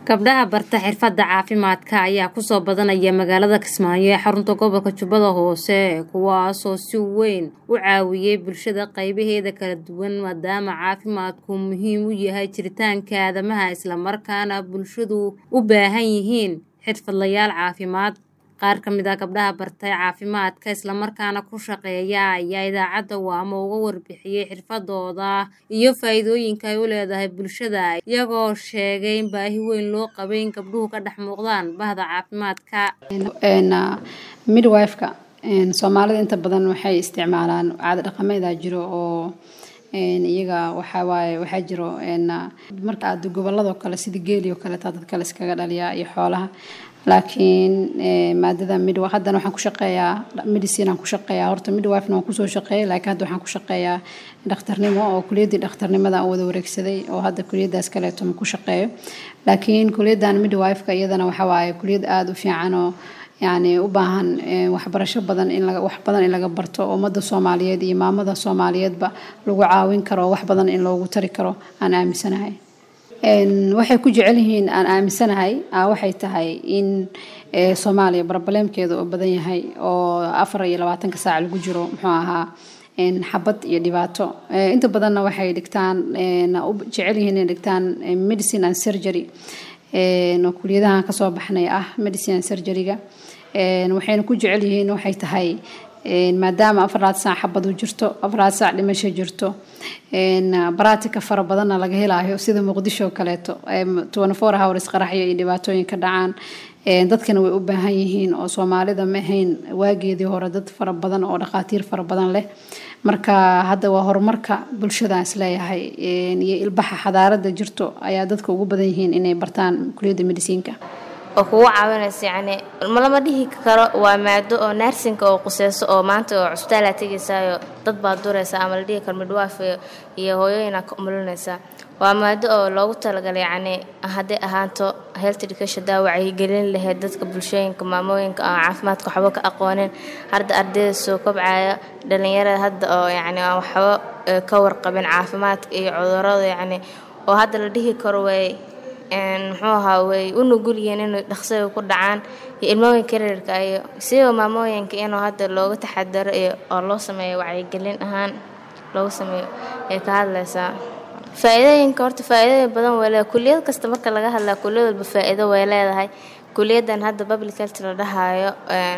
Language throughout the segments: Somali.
gabdhaha barta xirfadda caafimaadka ayaa kusoo badanaya magaalada kismaayo ee xarunta gobolka jubbada hoose kuwaasoo si weyn u caawiyey bulshada qaybaheeda kala duwan maadaama caafimaadku muhiim u yahay jiritaanka aadamaha islamarkaana bulshadu u baahan yihiin xirfadlayaal caafimaad qaar ka mid a gabdhaha bartay caafimaadka islamarkaana ku shaqeeya ayaa idaacadda waamo uga warbixiyey xirfadooda iyo faa-iidooyinka ay u leedahay bulshada iyagoo sheegay in baahi weyn loo qabay in gabdhuhu ka dhex muuqdaan bahda caafimaadka midwifeka soomaalida inta badan waxay isticmaalaan caada dhaqameeda jiro oo iyaga waxawaaye waxaa jiro marka aad goboladoo kale sida geeli oo kaleeta dad kale iskaga dhaliyaa iyo xoolaha laakiin maadada mid haddana waxaan ku shaqeeyaa medicine aan ku shaqeeyaa horta midwifena waan kusoo shaqeeyay laakiin hadda waxaan ku shaqeeyaa dhakhtarnimo oo kuliyaddii dhakhtarnimada aan wada wareegsaday oo hadda kuliyaddaas kaleeto ma ku shaqeeyo laakiin kuliyaddan midwifeka iyadana waxawaaye kuliyad aada u fiican oo yacni u baahan waxbarasho badan in laga wax badan in laga barto ummadda soomaaliyeed iyo maamada soomaaliyeedba lagu caawin karo wax badan in loogu tari karo aan aaminsanahay waxay ku jecel yihiin aan aaminsanahay waxay tahay in soomaaliya barbaleemkeeda oo badan yahay oo afar iyo labaatanka saac lagu jiro muxuu ahaa xabad iyo dhibaato inta badanna waxay dhigtaan u jecel yihiin inay dhigtaan medicine and surgery oo kuliyadahan kasoo baxnay ah medicine and surgeryga waxayna ku jecel yihiin waxay tahay maadaama afaraad saac xabadu jirto afaraad saac dhimasho jirto baratika fara badanna laga helaayo sida muqdisho kaleeto four hours qaraxyo iyo dhibaatooyin ka dhacaan dadkana way u baahan yihiin oo soomaalida ma ahayn waageedii hore dad fara badan oo dhakhaatiir fara badan leh marka hadda waa horumarka bulshadaan isleeyahay iyo ilbaxa xadaarada jirto ayaa dadka ugu badan yihiin inay bartaan kuliyadda mediciinka oo kugu caawinaysa yacni malama dhihi karo waa maado oo naarsinka oo quseyso oo maanta oo cusbitaala tegaysaayo dad baad duraysa ama la dhihi karo midwaaf iyo hooyooyinaa ka umulinaysaa waa maado oo loogu talagalay yacni hadday ahaanto health education daa wacyigelin lahayd dadka bulshooyinka maamooyinka aan caafimaadka waxba ka aqoonin hadda ardayda soo kobcaya dhalinyarada hadda oo yacni aan waxba ka warqabin caafimaadka iyo cudurada yacni oo hadda la dhihi karo way muxuu ahaa way u nugul yihiin inay dhaqsada ku dhacaan iyo ilmooyinka yaryarka iyo sidoo maamooyinka inuu hadda looga taxadaro iyo oo loo sameeyo wacyigelin ahaan loogu sameeyo ay ka hadlaysaa faa-iidooyinka horta faa-iidooyin badan way leedahay kuliyad kasta marka laga hadlaa kuliyad walba faa-iido way leedahay kuliyaddan hadda public health la dhahaayo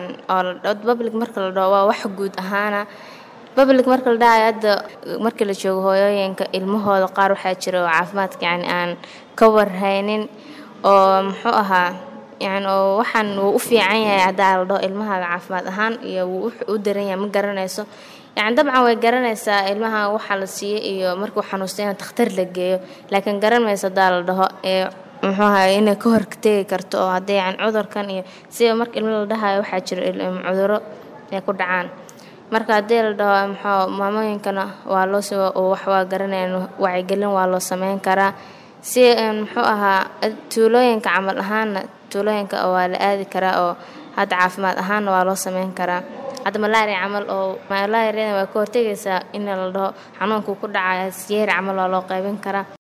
oo public marka la dhaho waa wax guud ahaana public marka la dhahayo hadda markii la joogo hooyooyinka ilmahooda qaar waxaa jira oo caafimaadka yacni aan ka warhaynin oo muxuu ahaa yani oo waxaan wuu u fiican yahay haddaa la dhaho ilmahaaga caafimaad ahaan iyo wuu u daran yahay ma garanayso yani dabcan way garanaysaa ilmaha waxaa la siiyey iyo markuu xanuusta in takhtar la geeyo laakiin garan mayso haddaa la dhaho ee muxuu ahaa inay ka hortegi karto oo haddii yani cudurkan iyo sida marka ilmo la dhahayo waxaa jira cuduro ay ku dhacaan marka haddii la dhaho muxuu maamooyinkana waa loo si wax waa garanayaan wacyigelin waa loo sameyn karaa si muxuu ahaa tuulooyinka camal ahaanna tuulooyinka waa la aadi karaa oo hadda caafimaad ahaanna waa loo sameyn karaa hadda malaria camal oo malaariada waa ka hortegaysaa in la dhaho xanuunkuu ku dhacaya siyeeri camal waa loo qaybin karaa